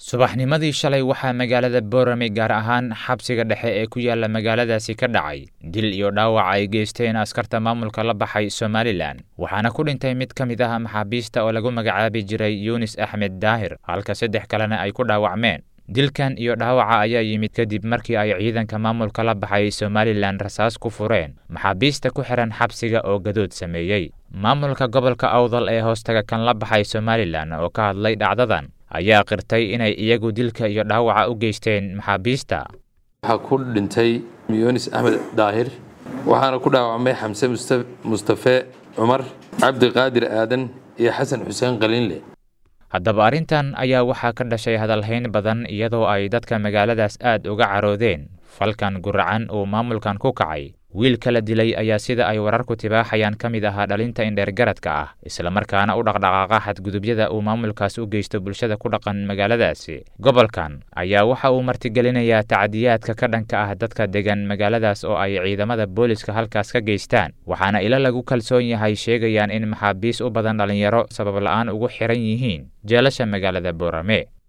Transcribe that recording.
subaxnimadii shalay waxaa magaalada boorame gaar ahaan xabsiga dhexe ee ku yaala magaaladaasi ka dhacay dil iyo dhaawac ay geysteen askarta maamulka la baxay somalilan waxaana ku dhintay mid ka mid ah maxaabiista oo lagu magacaabi jiray yunis axmed daahir halka saddex kalena ay ku dhaawacmeen dilkan iyo dhaawaca ayaa yimid kadib markii ay ciidanka maamulka la baxay somalilan rasaas ku fureen maxaabiista ku xihan xabsiga oo gadood sameeyey maamulka gobolka awdal ee hoostaga kan la baxay somalilan oo ka hadlay dhacdadan ayaa qirtay inay iyagu dilka iyo dhaawaca u geysteen maxaabiista waxaa ku dhintay yunis axmed daahir waxaana ku dhaawacmay xamse mustafe cumar cabdiqaadir aadan iyo xasan xuseen qaliinle haddaba arrintan ayaa waxaa ka dhashay hadalhayn badan iyadoo ay dadka magaaladaas aad uga caroodeen falkan guracan uu maamulkan ku kacay wiilka la dilay ayaa sida ay wararku tibaaxayaan ka mid ahaa dhalinta indheergaradka ah islamarkaana u dhaqdhaqaaqa xadgudubyada uu maamulkaas u geysto bulshada ku dhaqan magaaladaasi gobolkan ayaa waxa uu martigelinayaa tacdiyaadka ka dhanka ah dadka degan magaaladaas oo ay ciidamada booliska halkaas ka geystaan waxaana ilo lagu kalsoon yahay sheegayaan in maxaabiis u badan dhallinyaro sabab la'aan ugu xiran yihiin jeelasha magaalada boorame